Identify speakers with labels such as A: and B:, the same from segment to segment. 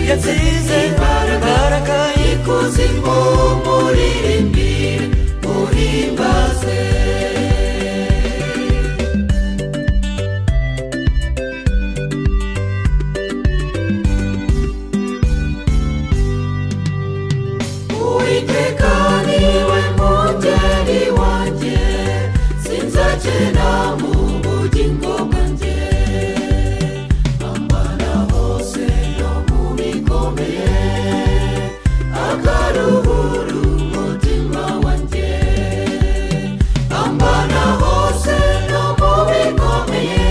A: yatsinze imbaraga y'ikuzimu muririmbire muhimbaze uwiteka niwe mungeri wanjye sinzakena mu bugingo bwanjye ambana hose no mu bikomeye akaruhura umutima wanjye ambana hose no mu bikomeye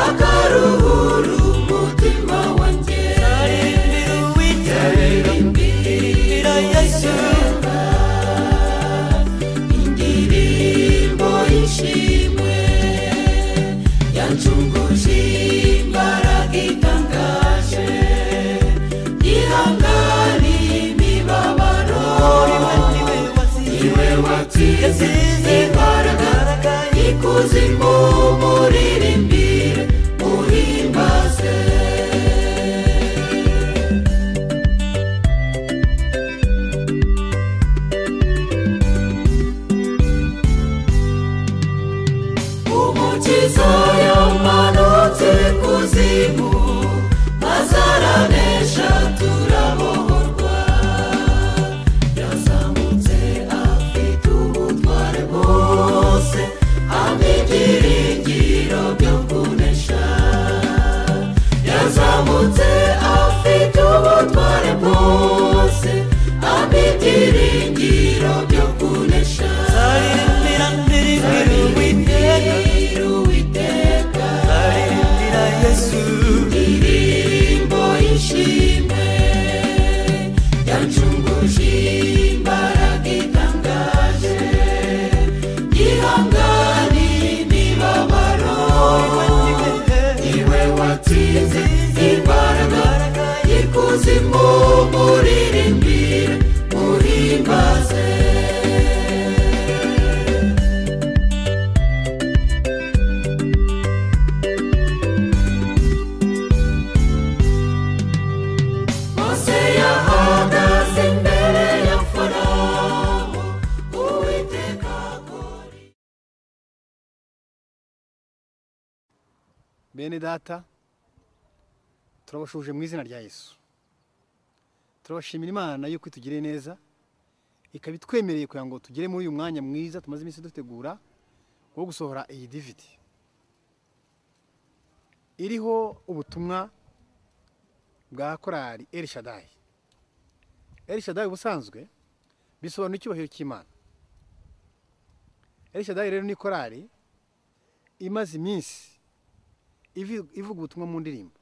A: akaruhura umutima wanjye zaririmbira uwiteka yesu indirimbo y'ishimwe yancunguje imbaraga itangaje ihangane imibabaro niwe watsinze imbaraga ikuzimu muririmbire muhimbaze umukiza yamanutse kuzimu azaranesha turabohorwa yazamutse afite ubutware bwose hamwe ibyiringiro byo kunesha yazamutse afite ubutware bwose hamwe ibyiringiro byo kunesha
B: Zaririmbira ndirimira Uwiteka,
A: Zaririmbira Uwiteka,
B: zaririmbira Yesu.
A: indirimbo y'ishimwe yancunguje imbaraga itangaje ihangane imibabaro niwe watsinze imbaraga y'ikuzimu muririmbire muhimbaze Mose yahagaze imbere ya Farawo Uwiteka akora
C: bene data turabashuje mu izina rya yesu turabashimira imana yuko itugiriye neza ikaba itwemereye kugira ngo tugere muri uyu mwanya mwiza tumaze iminsi dutegura wo gusohora iyi dividi iriho ubutumwa bwa korali eri shadayi eri shadayi ubusanzwe bisobanura icyubahiro cy'imana eri shadayi rero ni korali imaze iminsi ivi- ivuga ubutumwa mu ndirimbo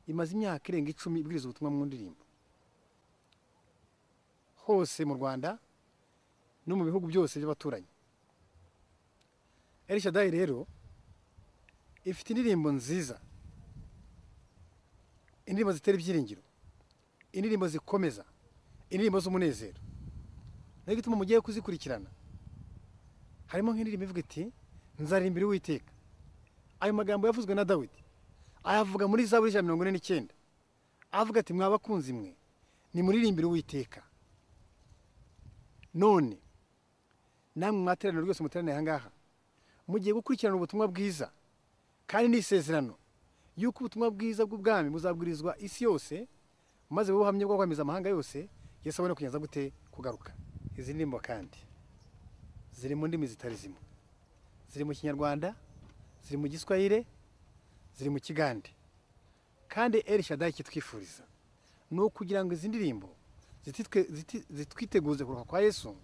C: imaze imyaka irenga icumi ibwiriza ubutumwa mu ndirimbo hose mu rwanda no mu bihugu byose by'abaturanyi elishadayi rero ifite indirimbo nziza indirimbo zitera ibyiringiro indirimbo zikomeza indirimbo z'umunezero niyo gituma mugiye kuzikurikirana harimo nk'indirimbo ivuga iti nzarimbira uwiteka ayo magambo yavuzwe na dawidi ayavuga muri zaburi ijana na mirongo ine n'icyenda avuga ati mwa bakunzi mwe nimuririmbire uwiteka none namwe mwateraniro rwose muteraniye aha ngaha mugiye gukurikirana ubutumwa bwiza kandi ni isezerano yuko ubutumwa bwiza bw'ubwami buzabwirizwa isi yose maze bube ubuhamya bwo kwemeza amahanga yose yesu abone kugeza gute kugaruka izi ndirimbo kandi ziri mu ndimi zitari zimwe ziri mu kinyarwanda ziri mu giswahire ziri mu kigande kandi eri shadayi ikitwifuriza ni ukugira ngo izi ndirimbo zititwe- ziti- zitwiteguze kuruka kwa yesu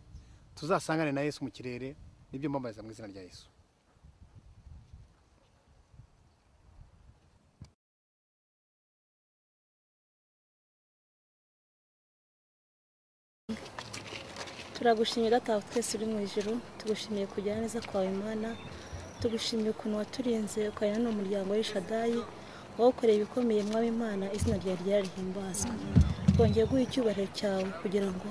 C: tuzasangane na yesu mu kirere nibyo mbambaza mu izina rya yesu
D: turagushimiye datawa twese uri mu ijuru tugushimiye kujyana neza kwawe imana tugushimiye ukuntu waturinze ukarera n'umuryango w'ishadayi wawukoreye ibikomeye mwaba imana izina ryawe ryarahimbazwa twongeye guha icyubahiro cyawe kugira ngo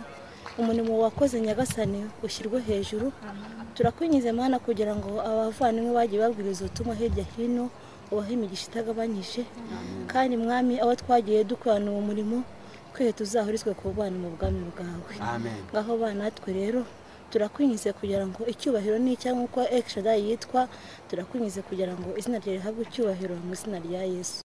D: umurimo wakoze nyagasani ushyirwe hejuru turakwinjiza mwana kugira ngo abavandimwe bagiye babwiriza ubutumwa hirya hino ubahe imigisha itagabanyije kandi mwami aho twagiye dukorana uwo murimo twese tuzahurizwe ku bana mu bwami bwawe
E: amen
D: ngaho bana natwe rero turakwinyize kugira ngo icyubahiro ni icya nk'uko ekishadayi yitwa turakwinyize kugira ngo izina ryawe rihabwe icyubahiro mu izina rya yesu